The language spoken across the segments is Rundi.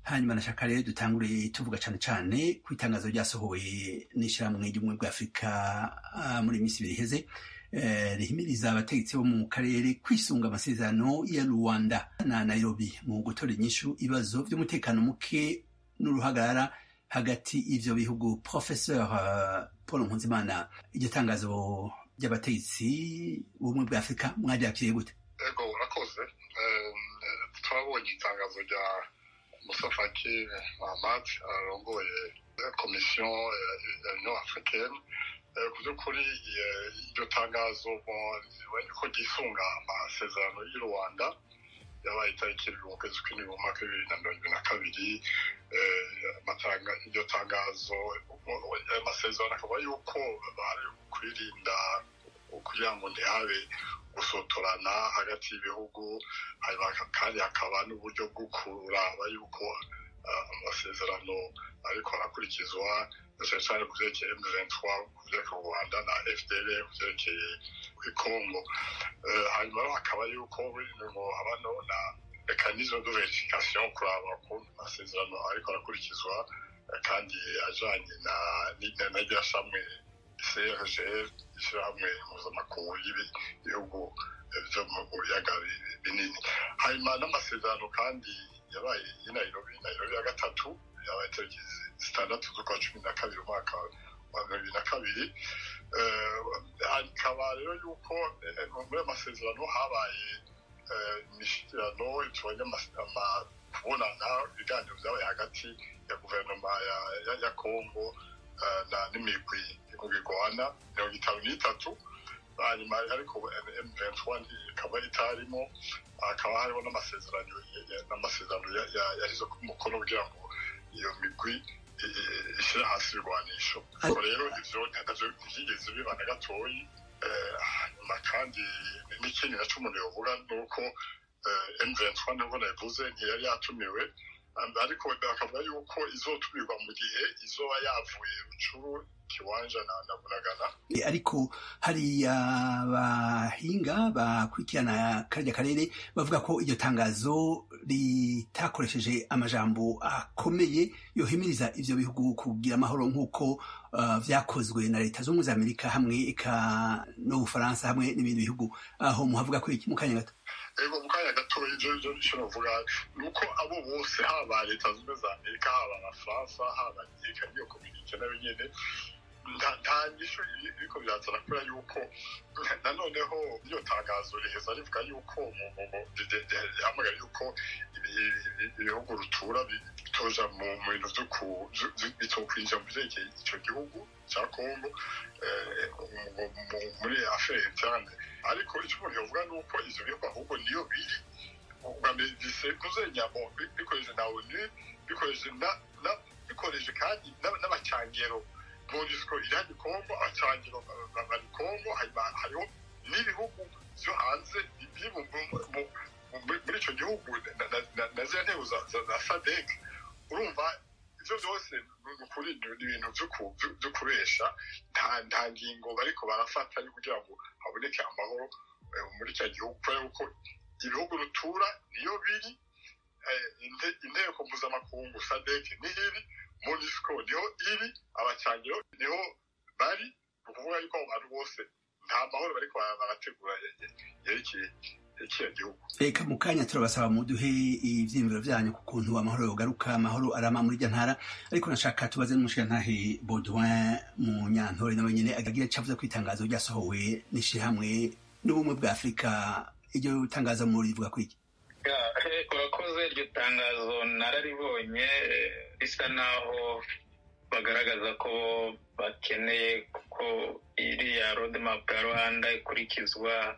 hanyuma nashaka rero dutangure tuvuga cane cane ku itangazo ryasohowe n'ishirahamwe ry'ubumwe bwa afurika ah, muri iyi minsi ibiri iheze eh, rihimiriza abategetsi bo mu karere kwisunga amasezerano ya rwanda na nairobi mu gutora inyishu ibibazo vy'umutekano muke n'uruhagarara hagati y'ivyo bihugu professeur uh, paul nkunzimana iryo tangazo ry'abategetsi b'ubumwe bwa afurika mwaryakiriye gute ego urakoze Eh, eh, twabonye itangazo rya musa faki ahmad arongoye eh, komisiyo ya ya union africaine Eh, ku by'ukuri eh, iryo tangazo bon, ribonye ko ryisunga amasezerano y'u rwanda yabaye itariki mu kwezi kw'indwi mu mwaka w'ibibiri na mirongo ibiri na kabiri Eh, amatanga- iryo tangazo ayo masezerano akaba yuko bari kwirinda kugira ngo ntihabe gusotorana hagati y'ibihugu hanyuma kandi hakaba n'uburyo bwo kuraba yuko ah, amasezerano ariko arakurikizwa cyane cyane ku byerekeye M23 ku byerekeye u Rwanda na FDL ku byerekeye Congo Eh, hanyuma rero hakaba yuko ngo haba no na mekanisme de verification kuraba ko amasezerano ariko arakurikizwa eh, kandi ajanye na na- na rya shamwe CRGL ishyirahamwe mpuzamakungu y'ibihugu eh, byo mu biyaga bi- binini hanyuma n'amasezerano kandi yabaye i Nairobi Nairobi ya gatatu yabaye tariki zitandatu z'ukwa cumi na kabiri umwaka wa mirongo ibiri na kabiri Eh, hakaba rero yuko eh, muri ayo masezerano habaye eh, imishyikirano tubonye amas- ama- kubonana ibiganiro byabaye hagati ya guverinoma ya- ya- ya kongo eh, na n'imigwi igwana mirongo itanu n'itatu hanyuma ariko M23 ikaba itarimo hakaba hariho n'amasezerano n'amasezerano yashyize ku mukono kugira ngo iyo migwi i- i- ishyire hasi ibigwanisho ariko rero ivyo ntavyo ntivyigeze biba na gatoyi Eh, hanyuma kandi n'ikindi naco umuntu yovuga ni uko eh, M23 nubwo nabivuze ntiyari yatumiwe Um, ariko bakavuga yuko izotumirwa mu gihe izoba yavuye rucuru kiwanja na na bunagana E, ariko hari abahinga bakurikirana karya karere bavuga ko iryo tangazo ritakoresheje amajambo akomeye yohimiriza ivyo bihugu kugira amahoro nk'uko uh, vyakozwe na leta z'ubumwe za amerika hamwe eka n'ubufaransa hamwe n'ibindi bihugu aho muhavuga ko iki mu kanya gato ego mu kanya gatoya ivyo ivyo icyo novuga ni uko abo bose haba leta zunze za amerika haba abafaransa haba eka niyo kominike nayo nyene nta nta nyishu iri- iriko birazana kubera yuko nanoneho iryo tangazo riheza rivuga yuko mu- mu- mu- ri- ri- ri- rihamagara yuko ibi- ibi- ibihugu rutura bi- bitoja mu mu bintu vyo ku- vyo- vyo- bitokwinjira mu vyerekeye ico gihugu ca kongo eh, mu- mu- mu- muri affaire interne ariko icyo umuntu yavuga ni uko ivyo bihugu ahubwo niyo biri ubwa mbere bisekuze nyamo bi- bikoresheje na onu bikoresheje na na- bikoresheje kandi n'aba- n'abacangero monisco irani kongo abacangero ba- ba- bari kongo hanyuma hariho n'ibihugu vyo hanze biri mu- mu- mu- mu- muri ico gihugu na- na- na- na ziriya ntego za- za za sadek urumva ivyo vyose ni ukuri ni ibintu vyo ku- vyo- vyo kubesha nta nta ngingo bariko barafata yo kugira ngo haboneke amahoro eh, muri cya gihugu kubera yuko ibihugu rutura niyo biri eh, inte- inteko mpuzamakungu sadek niho iri monisco niho iri abacangiro niho bari ni ukuvuga yuko abo bantu bose nta mahoro bariko bara- barategura ye- ye- yerekeye kiriya gihugu reka mu kanya turabasaba muduhe ivyiyumviro vyanyu ku kuntu amahoro yogaruka amahoro arama muri irya ntara ariko nashaka tubaze n'umushirantahe baudouin mu nyantore nawe nyene agira ico avuze ko itangazo ryasohowe n'ishirahamwe n'ubumwe bwa afurika iryo tangazo murivuga ko iki Ya, eh, urakoze iryo tangazo nararibonye eh, risa naho bagaragaza ko bakeneye ko iriya roadmap ya rwanda ikurikizwa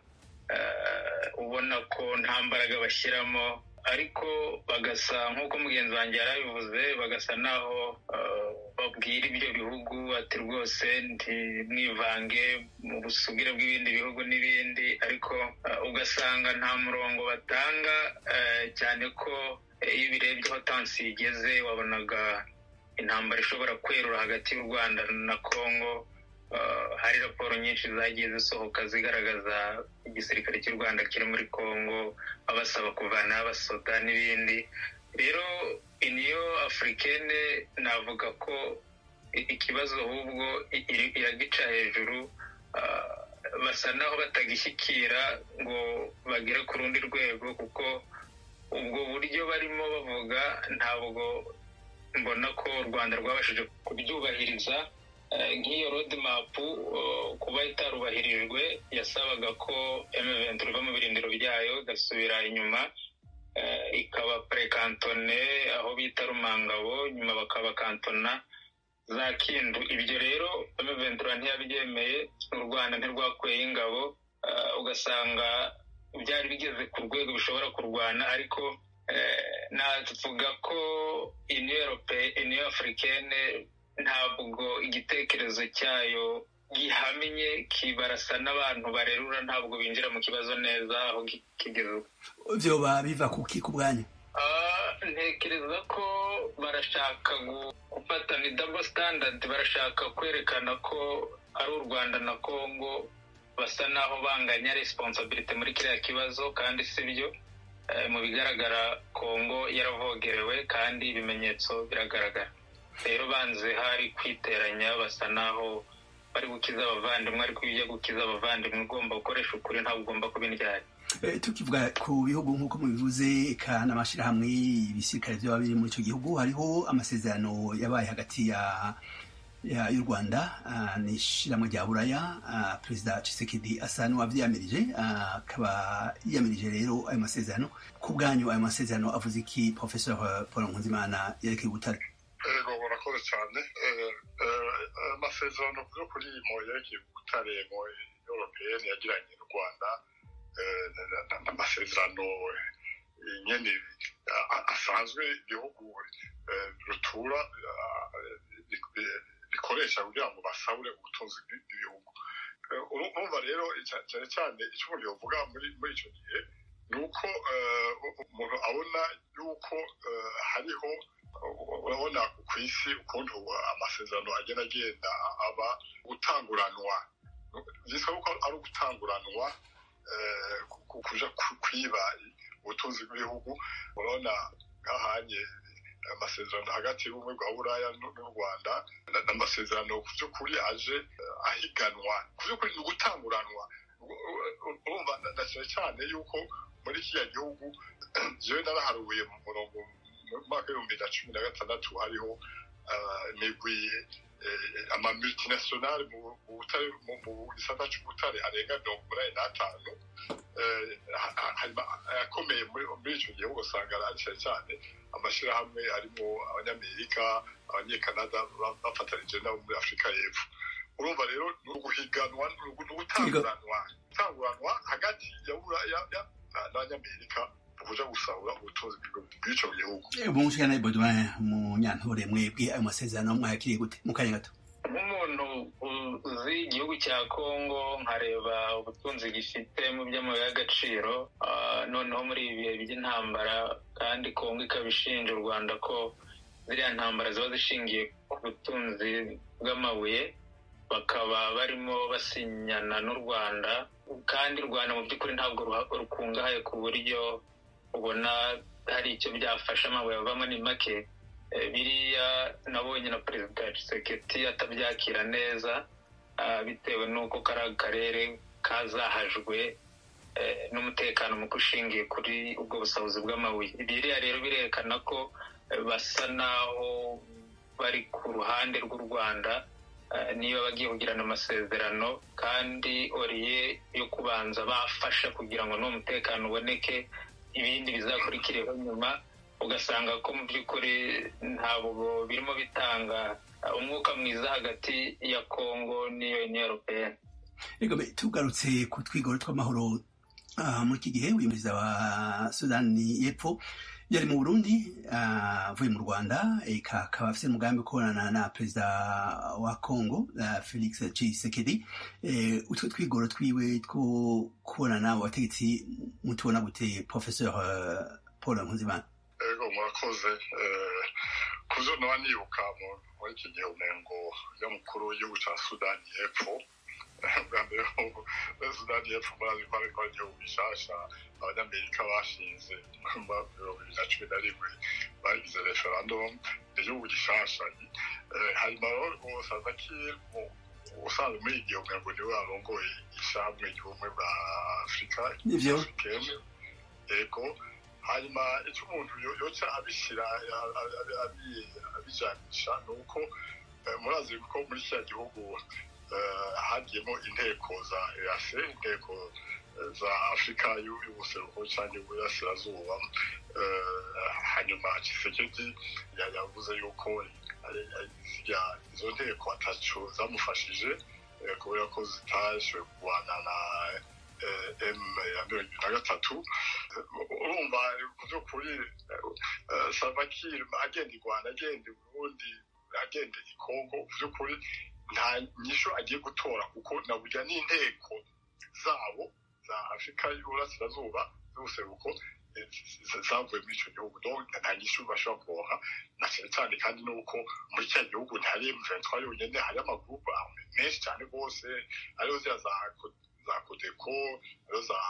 eh, ubona ko nta mbaraga bashyiramo ariko bagasa nk'uko mugenzi wanjye yarabivuze bagasa naho eh, babwira ibyo bihugu ati rwose ntimwivange mu busugire bw'ibindi bihugu n'ibindi ariko eh, ugasanga nta murongo batanga eh, cyane ko eh, iyo ubirebye aho tansi igeze wabonaga intambara ishobora kwerura hagati y'u rwanda na congo Uh, hari raporo nyinshi zagiye zisohoka zigaragaza igisirikare cy'u rwanda kiri muri congo babasaba kuvanaho abasoda n'ibindi rero niyo afurikene navuga ko ikibazo ahubwo iragica hejuru basa naho batagishyikira ngo bagere ku rundi rwego kuko ubwo buryo barimo bavuga ntabwo mbona ko u rwanda rwabashije kubyubahiriza nk'iyo rodimapu kuba itarubahirijwe yasabaga ko emuventi riva mu birindiro byayo igasubira inyuma ikaba purekantone aho bita rumangabo nyuma bakabakantona za kindu ibyo rero emuventura ntiyabyemeye u rwanda ntirwakuyeho ingabo ugasanga byari bigeze ku rwego bishobora kurwana ariko navuga ko iniyo afurikene ntabwo igitekerezo cyayo gihamye kibarasa n'abantu barerura ntabwo binjira mu kibazo neza aho kigeze byoba biva ku ki ku bwanyu ntekereza ko barashaka gufata ni dabo sitandadi barashaka kwerekana ko ari u rwanda na congo basa naho banganya resiponsabiriti muri kiriya kibazo kandi si byo mu bigaragara congo yaravogerewe kandi ibimenyetso biragaragara rero banze hari kwiteranya basa naho bari gukiza abavandimwe ariko iyo ujya gukiza abavandimwe ugomba gukoresha ukuri ntabwo ugomba kuba indyari tukivuga ku bihugu nk'uko mubivuze eka n'amashyirahamwe ibisirikare byaba biri muri icyo gihugu hariho amasezerano yabaye hagati ya y'u rwanda n'ishyirahamwe rya buraya perezida Tshisekedi asa n'uwabyiyamirije akaba yiyamirije rero ayo masezerano ku bwanyu ayo masezerano avuze iki professor paul nkunzimana yerekeye ubutare ego murakoze cyane amasezerano yo kuri mo yerekeye ubutare mu europeyeni yagiranye n'u rwanda n'amasezerano nyine asanzwe igihugu rutura bikoresha kugira ngo basabure ubutunzi bw'ibihugu urumva rero cyane cyane icyo umuntu yavuga muri icyo gihe ni uko umuntu abona yuko hariho urabona ku isi ukuntu amasezerano agenda agenda aba gutanguranwa byitwa ko ari ugutanguranwa kuja kwiba ubutunzi bw'ibihugu urabona nk'ahanye amasezerano hagati y'ubumwe bwa buraya n'u rwanda n'amasezerano ku by'ukuri aje ahiganwa ku by'ukuri ni ugutanguranwa urumva na cyane cyane yuko muri kiriya gihugu jewe naraharuye mu murongo mu mwaka w'ibihumbi na cumi na gatandatu hariho imigwi amamultinationale mu gisata c'ubutare arenga mirongo umunani n'atanu akomeye muri ico gihugu usanga ari cyane cyane amashyirahamwe arimo abanyamerika abanyekanada bafatanije nabo muri afurika y'epfo urumva rero ni uguhiganwa ni ugutanguranwa gutanguranwa hagati ya buraya n'abanyamerika kuja gusahura ubutunzi bw'ico gihugu umushikana Baudouin mu nyantore mwebwe ayo masezerano mwayakiriye gute mu kanya gato nk'umuntu uzi igihugu cya kongo nkareba ubutunzi gifite mu by'amabuye y'agaciro noneho muri ibi bihe by'intambara kandi kongo ikaba ishinja u rwanda ko ziriya ntambara ziba zishingiye ku butunzi bw'amabuye bakaba barimo basinyana n'u rwanda kandi u rwanda mu by'ukuri ntabwo rukungahaye ku buryo ubona hari icyo byafasha amabuye avamo ni make biriya nabonye na perezida Tshisekedi atabyakira neza bitewe n'uko kari akarere kazahajwe n'umutekano muke ushingiye kuri ubwo busabuzi bw'amabuye biriya rero birerekana ko basa naho bari ku ruhande rw'u rwanda niba bagiye kugirana amasezerano kandi oriye yo kubanza bafasha kugira ngo n'uwo mutekano uboneke ibindi bizakurikireho nyuma ugasanga ko mu by'ukuri ntabwo birimo bitanga umwuka mwiza hagati ya kongo n'iyo europeyeni tugarutse ku twigoro tw'amahoro muri iki gihe uyu perezida wa sudani y'epfo yari mu burundi avuye mu rwanda akaba afite umugambi wo kubonana na perezida wa congo felix tshisekedi utwo twigoro twiwe two kubonana mu bategetsi mutubona gute professeur paul nkunzimana ego murakoze ku byo naba nibuka muri iki gihe umengo y'umukuru w'igihugu cya sudani y'epfo bwa mbere sudani y'epfo murazi ko ariko ari igihugu gishasha abanyamerika bashinze mu bihumbi bibiri na cumi na rimwe bagize referendum igihugu gishasha hanyuma rero salva kiir usanzwe muri igihe ngo niwe arongoye ishamwe ry'ubumwe bwa afurika nivyo yego hanyuma icyo umuntu yoca abishyira abijanisha ni uko murazi ko muri kiriya gihugu hagiyemo inteko za ease inteko za afurika y'ubuseruko cyangwa y'uburasirazuba hanyuma kisekedi yavuze yuko izo nteko atacu zamufashije kubera ko zitashoboye kurwana na m ya mirongo ibiri na gatatu urumva ku by'ukuri salvakir agenda i rwanda agenda i burundi agenda i kongo ku by'ukuri nta nyisho agiye gutora kuko na burya n'inteko zabo za afurika y'uburasirazuba z'ubuseruko zavuye muri icyo gihugu nta nyishu bashobora kuronka na cyane cyane kandi nuko muri cya gihugu ntihari M23 yonyine hari amagurupe menshi cyane rwose ariyo ziriya za za kodeko ariyo za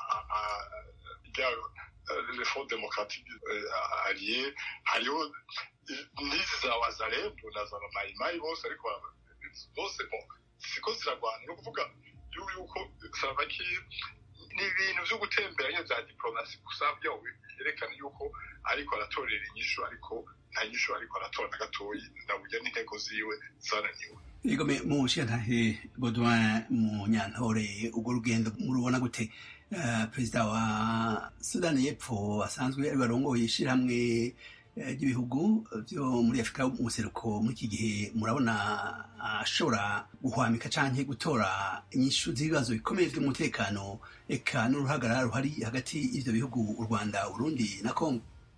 le front démocratique allié hariho n'izi za wazalendo na za mayimayi bose ariko bose siko zirarwana ni ukuvuga yuko salvakir ni ibintu byo gutembera nyine bya diplomasi gusa byo byerekana yuko ariko aratorera inyishu ariko nta nyishu ariko aratora na gatoyi naburya n'intego ziwe zananiwe igome mu nshingantahe Baudouin mu nyantore urwo rugendo murubona gute perezida wa sudani y'epfo asanzwe ari barongoye ishyirahamwe ry'ibihugu byo muri afurika mu buseruko muri iki gihe murabona ashobora guhwamika cyangwa gutora inyishu z'ibibazo bikomeye by'umutekano eka n'uruhagarara ruhari hagati y'ibyo bihugu u rwanda urundi na kongo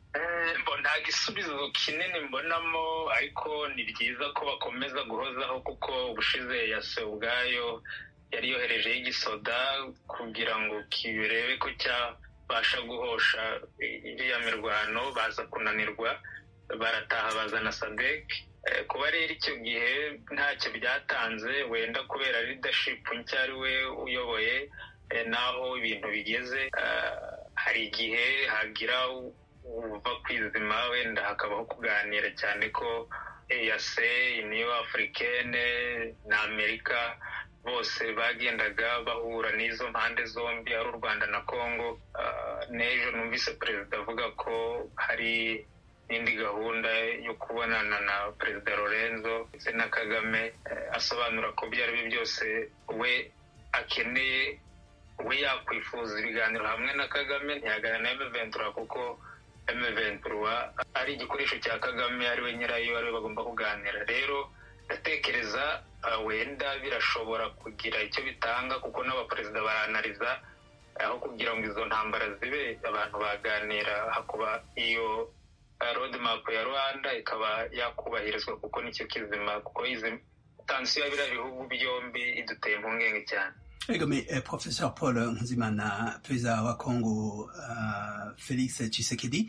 nta gisubizo kinini mbonamo ariko ni byiza ko bakomeza guhozaho kuko ubushize yase ubwayo yari yoherejeho igisoda kugira ngo kirebe ko cyabasha guhosha iriya mirwano baza kunanirwa barataha bazana sadek kuba rero icyo gihe ntacyo byatanze wenda kubera leadership nshya ari we uyoboye n'aho ibintu bigeze hari igihe hagira uva kwizima wenda hakabaho kuganira cyane ko eyase niyo afurikene na amerika bose bagendaga bahura n'izo mpande zombi ari u rwanda na congo n'ejo numvise perezida avuga ko hari n'indi gahunda yo kubonana na perezida lorenzo ndetse na kagame asobanura ko ibyo ari byo byose we akeneye we yakwifuza ibiganiro hamwe na kagame ntiyaganira na emeventura kuko emeventura ari igikoresho cya kagame ari we nyirayo ari we bagomba kuganira rero ndatekereza wenda birashobora kugira icyo bitanga kuko n'abaperezida baranariza aho kugira ngo izo ntambara zibe abantu baganira hakuba iyo roadmap ya rwanda ikaba yakubahirizwa kuko nicyo kizima kuko izi tansiyo ya biriya bihugu byombi iduteye impungenge cyane egome professor paul nkuzimana perezida wa congo uh, felix chisekedi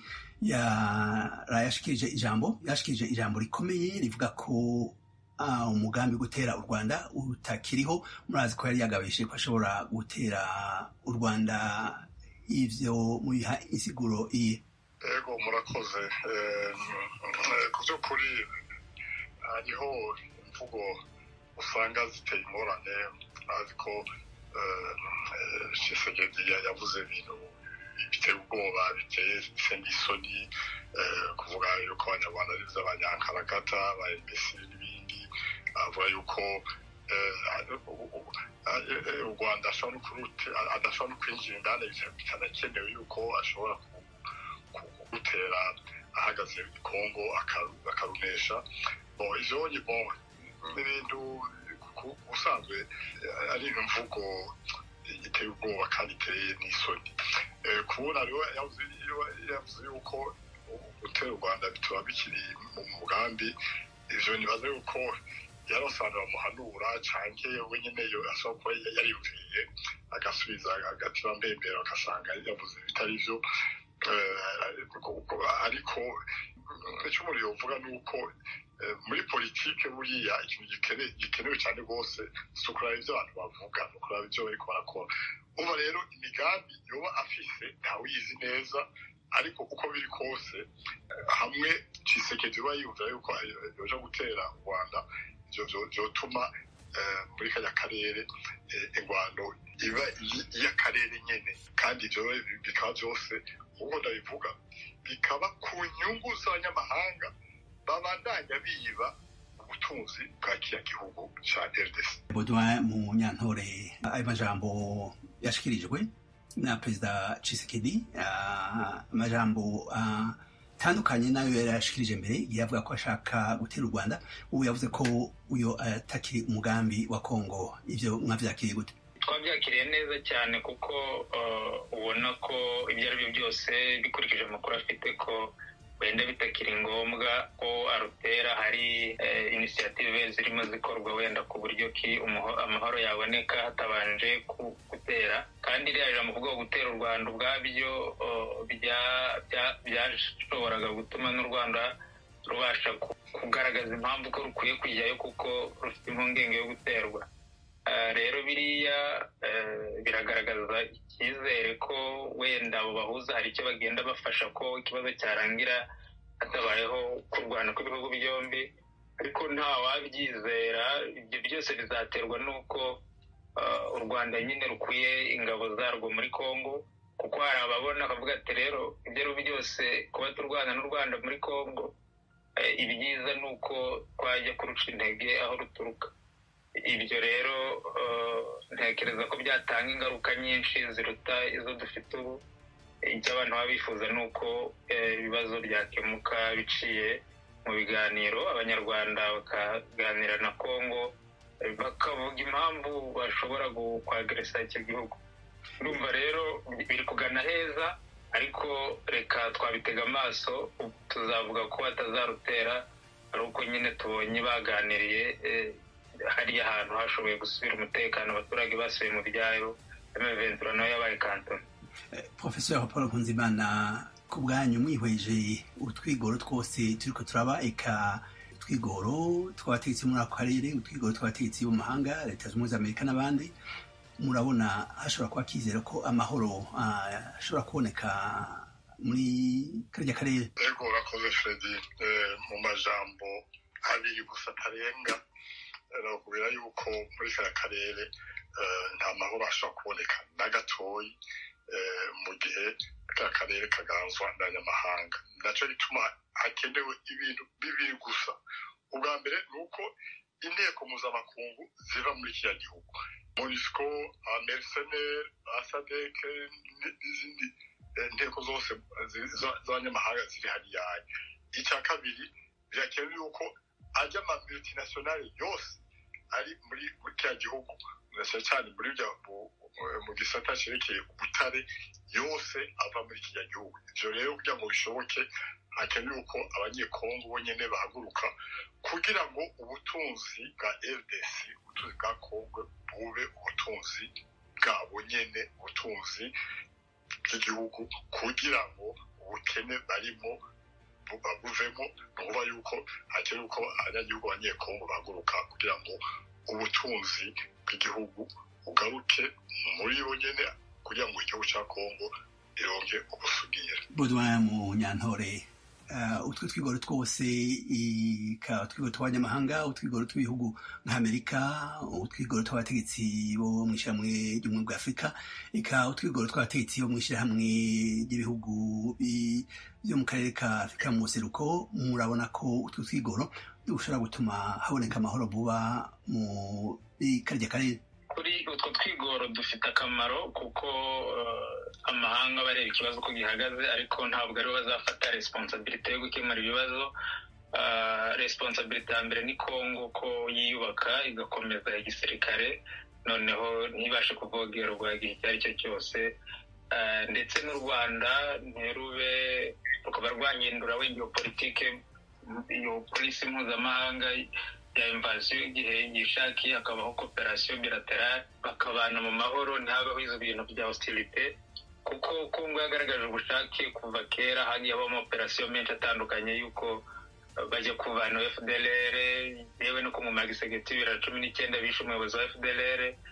yashikirije ijambo yashikirije ijambo rikomeye rivuga ko uh, umugambi gutera u rwanda utakiriho murazi ko yari yagabishe ko ashobora gutera u rwanda ivyo mubiha insiguro iye ego murakoze ku by'ukuri hariho imvugo usanga ziteye ingorane azi ko shisegedi yavuze ibintu biteye ubwoba biteye n'isoni kuvuga yuko abanyarwanda ari iby'abanyankarakata ba mbese n'ibindi avuga yuko u rwanda adashobora no kwinjira indani bitanakenewe yuko ashobora kugutera ahagaze i kongo akarunesha ivyo n'ibintu ubusanzwe ari imvugo iteye ubwoba kandi iteye n'isoni kubona rero yavuze yuko gutera u rwanda bituma bikiri mu mugambi ivyo nibaza yuko yarasanzwe bamuhanura canke we nyene ashobora kuba yariyumviriye agasubiza agatima mbembero agasanga yavuze bitari vyo ariko icyo umuntu yovuga ni uko muri politike buriya ikintu gikenewe cyane rwose si ukuraba ibyo abantu bavuga ni ukuraba ibyo bariko barakora uba rero imigambi yoba afise ntawuyizi neza ariko uko biri kose hamwe cisekedi uba yumvira yuko yoja gutera u rwanda vyotuma muri kariya karere ingwano iba iy'akarere nyene kandi ivyo bikaba vyose nk'uko ndabivuga bikaba ku nyungu z'abanyamahanga babandanya biba ubutunzi bwa kiriya gihugu ca rdc baudouin mu nyantore ayo majambo yashikirijwe na perezida cisekedi amajambo atandukanye nayo yari yashikirije mbere igihe avuga ko ashaka gutera u rwanda ubu yavuze ko uyo atakiri umugambi wa kongo ivyo mwavyakiriye gute twabyakiriye neza cyane kuko ubona ko ibyo ari byo byose bikurikije amakuru afite ko wenda bitakiri ngombwa ko arutera hari inisiyative zirimo zikorwa wenda ku buryo ki amahoro yaboneka hatabanje gutera kandi iriya jambo kuvuga gutera u rwanda ubwabyo byashoboraga gutuma n'u rwanda rubasha kugaragaza impamvu ko rukwiye kujyayo kuko rufite impungenge yo guterwa rero biriya biragaragaza icyizere ko wenda abo bahuza hari icyo bagenda bafasha ko ikibazo cyarangira hatabayeho kurwana kw'ibihugu byombi ariko nta wabyizera ibyo byose bizaterwa n'uko u rwanda nyine rukwiye ingabo zarwo muri congo kuko hari ababona bakavuga ati rero ibyo ari byose kuba turwana n'u rwanda muri congo ibyiza ni uko twajya kuruca intege aho ruturuka ibyo rero ntekereza ko byatanga ingaruka nyinshi ziruta izo dufite ubu icyo abantu baba bifuza ni uko ibibazo byakemuka biciye mu biganiro abanyarwanda bakaganira na congo bakavuga impamvu bashobora kwageresa icyo gihugu urumva rero biri kugana heza ariko reka twabitega amaso tuzavuga ko batazarutera ari uko nyine tubonye baganiriye hariya hantu hashoboye gusubira umutekano abaturage basubiye mu byaro emeventura nayo yabaye kantoni profesor paul nkunzimana ku bwanyu mwihweje utwigoro twose turiko turaba eka utwigoro tw'abategetsi muri ako karere utwigoro tw'abategetsi bo mu mahanga leta zunze ubumwe za amerika n'abandi murabona hashobora kuba kizera ko amahoro ashobora kuboneka muri karya karere ego urakoze fredi mu majambo abiri gusa atarenga nakubwira yuko muri kariya karere nta mahoro ashobora kuboneka na gatoyi mu gihe ka karere kaganzwa n'abanyamahanga nacyo gituma hakenewe ibintu bibiri gusa ubwa mbere ni uko inteko mpuzamakungu ziva muri kiriya gihugu monisco amerseneri asadeke n'izindi inteko zose z'abanyamahanga ziri hariya icya kabiri birakenewe yuko ajya ama multinationale yose ari muri kiriya gihugu cyane cyane muri mu gisata cyerekeye ubutare yose ava muri kiriya gihugu ibyo rero kugira ngo bishoboke hakenewe ko abanyekongo bonyine bahaguruka kugira ngo ubutunzi bwa rdc ubutunzi bwa kongo bube ubutunzi bwabo nyine ubutunzi bw'igihugu kugira ngo ubukene barimo buvemo ni ukuvuga yuko hakenewe ko abanyagihugu abanyekongo bahaguruka kugira ngo ubutunzi bw'igihugu bugaruke muri bo nyine kugira ngo igihugu cya kongo ironke ubusugire budwaya mu nyantore utwo twigoro twose utwigoro tw'abanyamahanga utwigoro tw'ibihugu nk'amerika utwigoro tw'abategetsi bo mu ishyirahamwe ry'ubumwe bwa afurika eka utwigoro tw'abategetsi bo mu ishyirahamwe ry'ibihugu byo mu karere ka afurika mu buseruko murabona ko utwo twigoro dushobora gutuma haboneka amahoro vuba muri karya karere kuri utwo twigoro dufite akamaro kuko amahanga bareba ikibazo uko gihagaze ariko ntabwo aribo bazafata responsabilite yo gukemura ibibazo responsabilite ya mbere ni kongo ko yiyubaka igakomeza igisirikare noneho ntibashe kuvogerwa igihe icyo ari cyo cyose ndetse n'u rwanda ntirube rukaba rwahindura wenda iyo politike iyo polisi mpuzamahanga ya invasiyo igihe yishakiye hakabaho koperasiyo bilaterale bakabana mu mahoro ntihabeho izo bintu bya hostilite kuko kongo yagaragaje ubushake kuva kera hagiye habamo operasiyo menshi atandukanye y'uko bajya kuvana fdlr yewe no ku ngoma ya gisegeti bibiri na cumi n'icyenda bishe umuyobozi wa fdlr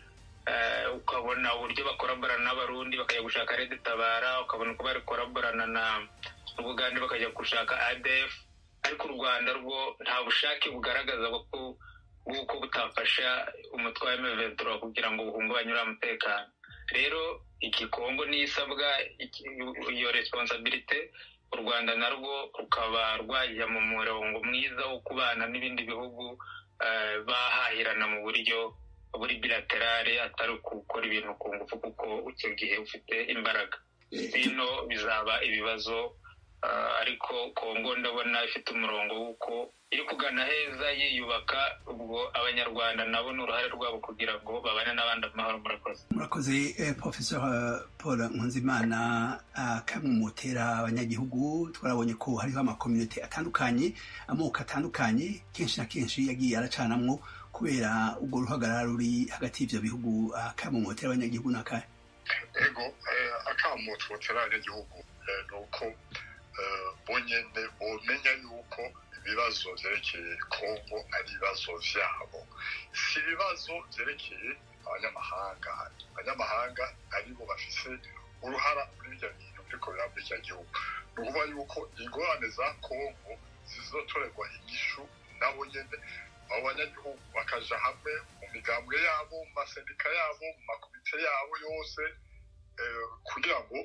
ukabona uburyo bakoraborana n'abarundi bakajya gushaka redi tabara ukabona uko bari koraborana na ubugande bakajya gushaka adf ariko u rwanda rwo nta bushake bugaragaza bw'uko butafasha umutwe wa emeventura kugira ngo buhungabanye uriya mutekano rero iki kongo niyo isabwa iyo responsabilite u rwanda narwo rukaba rwajya mu murongo mwiza wo kubana n'ibindi bihugu bahahirana mu buryo buri bilaterale atari gukora ibintu ku ngufu kuko icyo gihe ufite imbaraga bino bizaba ibibazo ariko kongo ndabona ifite umurongo w'uko iri kugana heza yiyubaka ubwo abanyarwanda nabo ni uruhare rwabo kugira ngo babane n'abandi amahoro murakoze murakoze professor paul nkunzimana kamwe mutera abanyagihugu twarabonye ko hariho amakominote atandukanye amoko atandukanye kenshi na kenshi yagiye aracanamwo kubera ubwo ruhagarara ruri hagati y'ibyo bihugu kamwe mutera abanyagihugu ni akahe ego akamutse mutera abanyagihugu ni uko bonyine bumenya yuko ibibazo byerekeye kongo ari ibibazo byabo si ibibazo byerekeye abanyamahanga abanyamahanga aribo bafise uruhara muri bijya bintu biriko biramba icyo gihugu ni ukuvuga yuko ingorane za kongo zizotorerwa inyishu nabo nyene abo banyagihugu bakaja hamwe mu migambwe yabo mu masendika yabo mu makomite yabo yose kugira ngo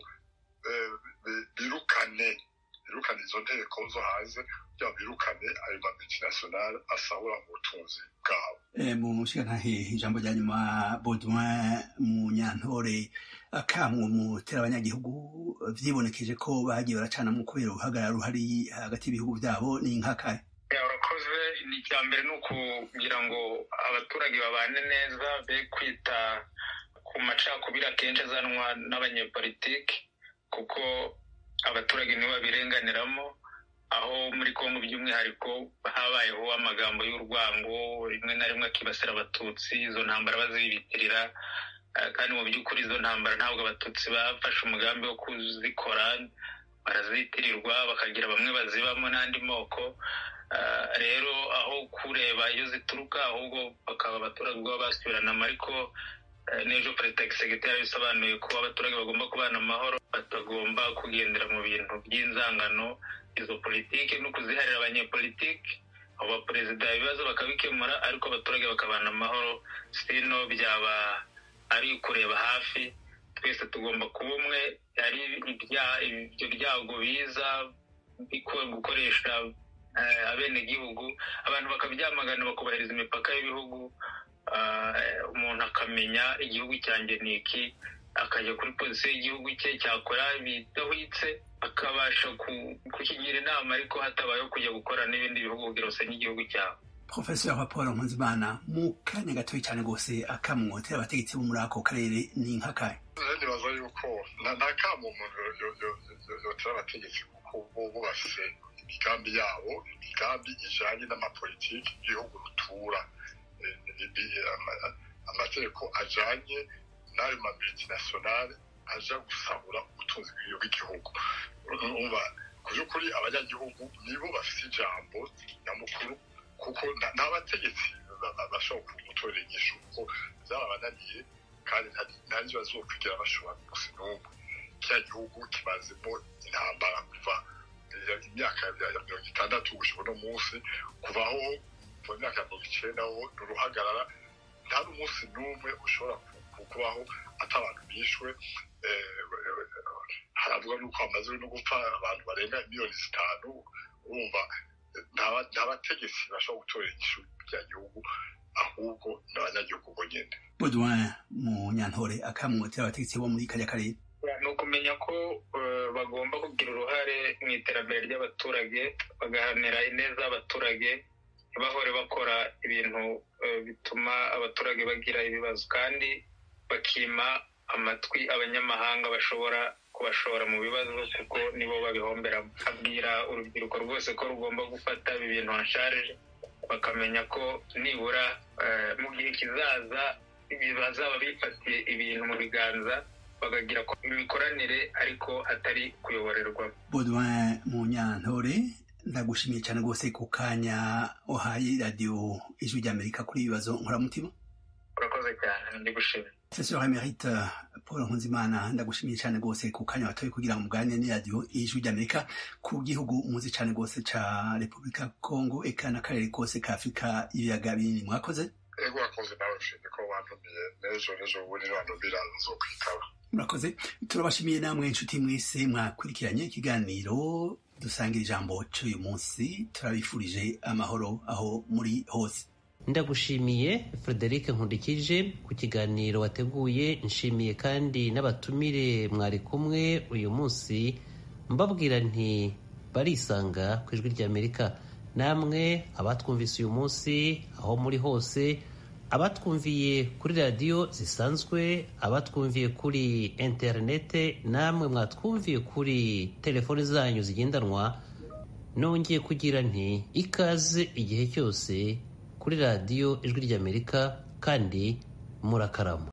birukane birukane izo nteko zo hanze kugira ngo birukane ayo ma multinational asahura mu butunzi bwabo mu nshingantahe ijambo rya nyuma baudouin mu nyantore akamwe mutera abanyagihugu vyibonekeje ko bagiye baracanamwo kubera uruhagarara ruhari hagati y'ibihugu vyabo ni nkakahe urakoze ni icya mbere ni ukugira ngo abaturage babane neza be kwita ku macakubiri akenshi azanwa n'abanyepolitiki kuko abaturage nibo babirenganiramo aho muri kongo by'umwihariko habayeho amagambo y'urwango rimwe na rimwe akibasira abatutsi izo ntambara bazibitirira kandi mu by'ukuri izo ntambara ntabwo abatutsi bafashe umugambi wo kuzikora barazitirirwa bakagira bamwe bazibamo n'andi moko rero aho kureba iyo zituruka ahubwo bakaba abaturage ubwo basubiranamo ariko n'ejo perezida segiteri bisobanuye ko abaturage bagomba kubana amahoro batagomba kugendera mu bintu by'inzangano izo politiki no kuziharira abanyepolitiki abo baperezida ibibazo bakabikemura ariko abaturage bakabana amahoro sino byaba ari kureba hafi twese tugomba kuba umwe ari ibyo byago biza gukoresha abenegihugu abantu bakabyamagana bakubahiriza imipaka y'ibihugu umuntu akamenya igihugu cyanjye ni iki akajya kuri polisi y'igihugu cye cyakora bidahwitse akabasha kukigira inama ariko hatabayeho kujya gukora n'ibindi bihugu kugira usanye igihugu cyawe profesor paul nkunzimana mu kanya gatoya cyane rwose akamwotera abategetsi bo muri ako karere ni nk'akahe nibaza yuko nta kamo umuntu yotera abategetsi kuko bo bafise imigambi yabo imigambi ijanye n'amapolitiki y'igihugu rutura amategeko ajanye n'ayo ma multinationale aja gusahura ubutunzi bw'igihugu umva ku by'ukuri abanyagihugu nibo bafite ijambo nyamukuru kuko nta bategetsi bashobora kumutorera inyishu kuko byarabananiye kandi nta n'ibyo bazokwigira bashobora gusa n'umwe kiriya gihugu kimazemo intambara kuva imyaka ya mirongo itandatu gushika uno munsi kuvaho mu myaka ya mirongo icenda ho ni uruhagarara nta n'umunsi n'umwe ushobora kubaho ata abantu bishwe haravuga n'uko hamaze no gupfa abantu barenga miliyoni zitanu urumva nta bategetsi bashobora gutorera igishu bya gihugu ahubwo n'abanyagihugu bonyine baudouin mu nyantore akamwotera abategetsi bo muri kariya karere ni ukumenya ko bagomba kugira uruhare mu iterambere ry'abaturage bagahanira ineza y'abaturage ntibahore bakora ibintu bituma abaturage bagira ibibazo kandi bakima amatwi abanyamahanga bashobora kubashora mu bibazo kuko nibo babihomberamo abwira urubyiruko rwose ko rugomba gufata ibi bintu hasharije bakamenya ko nibura mu gihe kizaza bazaba bifatiye ibintu mu biganza bakagira imikoranire ariko atari kuyoborerwa baudouin mu nyantore ndagushimiye cyane rwose ku kanya uhaye radiyo ijwi ry'amerika kuri ibibazo nkoramutima urakoze cyane ndi gushimira sesor emerite paul nkunzimana ndagushimiye cyane rwose ku kanya watoye kugira ngo muganire n'iradiyo ijwi ry'amerika ku gihugu muzi cyane rwose ca repubulika congo eka n'akarere kose ka afurika ibiyaga binini mwakoze ego wakoze nawe ushimye ko wantumiye n'ejo n'ejo ubundi niwantumira nzokwitaba murakoze turabashimiye namwe inshuti mwese mwakurikiranye ikiganiro dusangira ijambo cy'uyu munsi turabifurije amahoro aho muri hose ndagushimiye frederic nkundikije ku kiganiro wateguye nshimiye kandi n'abatumire mwari kumwe uyu munsi mbabwira nti barisanga ku ijwi ry'amerika namwe abatwumvise uyu munsi aho muri hose abatwumviye kuri radiyo zisanzwe abatwumviye kuri interinete namwe mwatwumviye kuri telefoni zanyu zigendanwa nongeye kugira nti ikaze igihe cyose kuri radiyo ijwi ry'amerika kandi murakarama